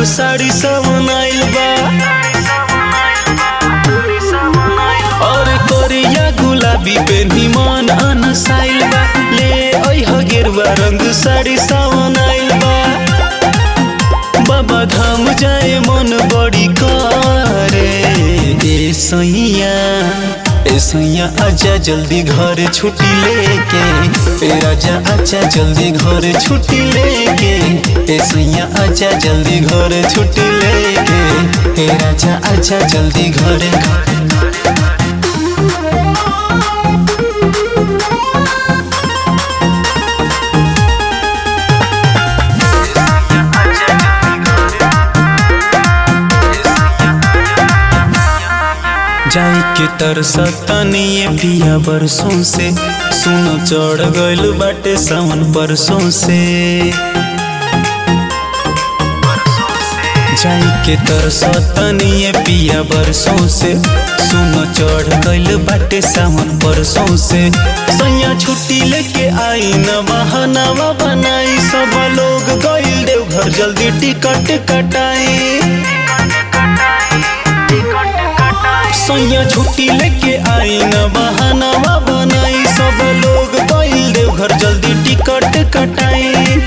साड़ी सावन आइल बा और कोरिया गुलाबी पे निमन अनसाइल बा ले ओह गेरुआ रंग साड़ी सावन आइल बा बाबा धाम जाए मन बड़ी करे ए सैया ए सैया आजा जल्दी घर छुट्टी लेके ए आजा आजा जल्दी घर छुट्टी लेके ए सैया आजा जल्दी घर छुट्टी लेके ए आजा आजा जल्दी घर जाई के तरसतनिए पिया बरसों से सुनो चढ़ गइल बाटे सावन परसों से जाई के तरसतनिए पिया बरसों से सुनो चढ़ गइल बाटे सावन परसों से सैया छुट्टी लेके आई न बहानावा बनाई सब लोग गइल देवघर जल्दी टिकट कटाई सैया छुट्टी लेके आई न बहानावा बनाई सब लोग गइल देवघर जल्दी टिकट कटाई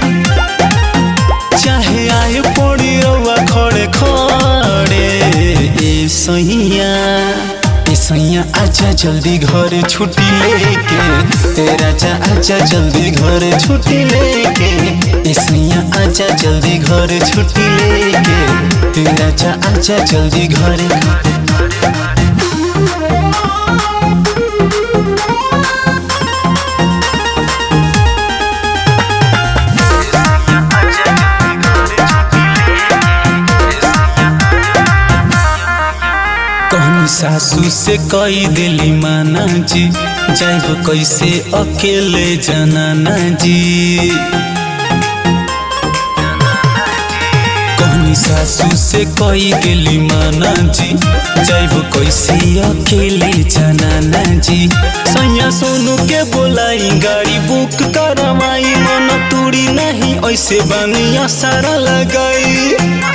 चाहे आए पड़ी रउआ खड़े खड़े ए सैया ए सैया आजा जल्दी घर छुट्टी लेके ए राजा आजा जल्दी घर छुट्टी लेके ए सैया आजा जल्दी घर छुट्टी लेके ए राजा आजा जल्दी घर कहनी सासू से कई दिली माना जी जाइब कैसे अकेले जनाना जी कहनी सासू से कई दिली माना जी जाइब कैसे अकेले जनाना जी सैया सोनू के बोलाई गाड़ी बुक करवाई मन तूड़ी नहीं ऐसे बानिया सारा लगाई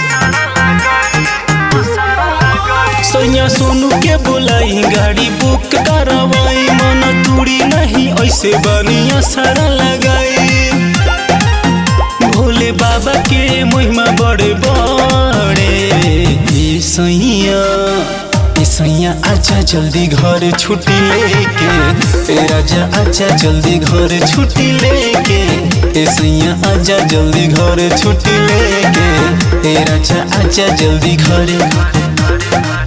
सैया सोनू के बोलाई गाड़ी बुक करवाई मन तूड़ी नहीं ऐसे बनिया सारा लगाई भोले बाबा के महिमा बड़े बड़े ए सैया ए सैया आजा जल्दी घर छुट्टी लेके ए राजा आजा जल्दी घर छुट्टी लेके ए सैया आजा जल्दी घर छुट्टी लेके ए राजा आजा जल्दी घर